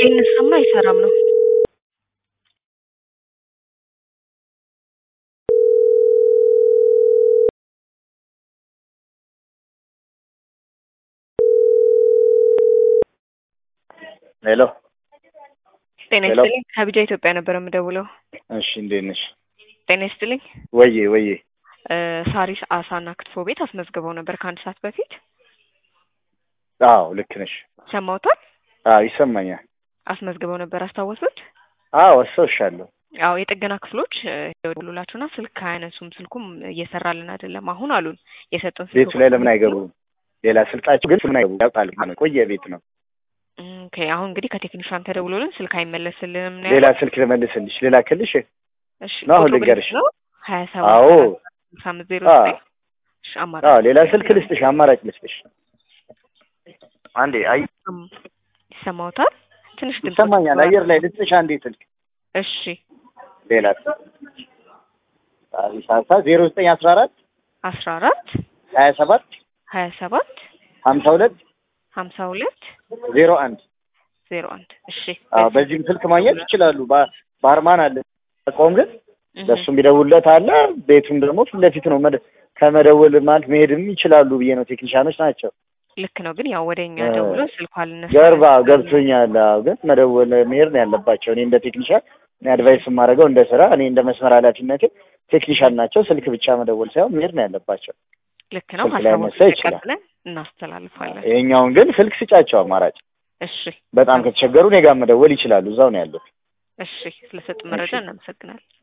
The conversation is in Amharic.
ቢነሳማ አይሰራም ነው። ሄሎ ጤና ሄሎ። ይስጥልኝ። ከቢጃ ኢትዮጵያ ነበር የምደውለው። እሺ እንዴት ነሽ? ጤና ይስጥልኝ። ወዬ ወዬ እ ሳሪስ አሳና ክትፎ ቤት አስመዝግበው ነበር ከአንድ ሰዓት በፊት አዎ ልክ ነሽ። ሰማውታል። አዎ ይሰማኛል። አስመዝግበው ነበር አስታወሱት? አዎ አስታውሻለሁ። አዎ የጥገና ክፍሎች ደውሉላችሁና ስልክ አያነሱም፣ ስልኩም እየሰራልን አይደለም አሁን አሉን። የሰጡን ስልክ ቤቱ ላይ ለምን አይገቡም? ሌላ ስልጣቸው ግን ለምን አይገቡም? ያውቃል ማለት ቆየ ቤት ነው። ኦኬ አሁን እንግዲህ ከቴክኒሻን ተደውሎልን ስልክ አይመለስልንም ነው ሌላ ያሉት። ስልክ ልመልስልሽ ሌላ ክልሽ እሺ ነው አሁን ቁጥሩ ልንገርሽ። ነው ሀያ አዎ ሰባት ስልሳ አምስት ዜሮ አዎ ዘጠኝ እሺ አማራጭ አዎ ሌላ ስልክ ልስጥሽ፣ አማራጭ ልስጥሽ። አንዴ አይ እም፣ ይሰማዎታል? ትንሽ ድምፅ ይሰማኛል። አየር ላይ ልስጥሽ አንዴ ስልክ እሺ ሌላ ሳሳ ዜሮ ዘጠኝ አስራ አራት አስራ አራት ሀያ ሰባት ሀያ ሰባት ሀምሳ ሁለት ሀምሳ ሁለት ዜሮ አንድ ዜሮ አንድ እሺ አዎ በዚህም ስልክ ማግኘት ይችላሉ። ባ- ባርማን አለ ቆም ግን እህ፣ ለእሱም ቢደውልለት አለ። ቤቱም ደግሞ ፊት ለፊት ነው። መደ- ከመደወል ማለት መሄድም ይችላሉ ብዬ ነው። ቴክኒሻኖች ናቸው። ልክ ነው። ግን ያው ወደ እኛ እ፣ ደውሎ ስልኩ አልነሳ ገርባ ገብቶኛል። አዎ ግን መደወል መሄድ ነው ያለባቸው። እኔ እንደ ቴክኒሻን እኔ አድቫይስ የማደርገው እንደ ስራ እኔ እንደ መስመር ኃላፊነቴ ቴክኒሻን ናቸው። ስልክ ብቻ መደወል ሳይሆን መሄድ ነው ያለባቸው። ልክ ነው። ስልክ ላይ ሀሳቡን መሳ ይችላል። ተቀብለን እናስተላልፋለን። ይሄኛውን ግን ስልክ ስጫቸው አማራጭ። እሺ በጣም ከተቸገሩ እኔ ጋር መደወል ይችላሉ። እዛው ነው ያሉት። እሺ፣ ስለሰጡ መረጃ እሺ። እናመሰግናለን።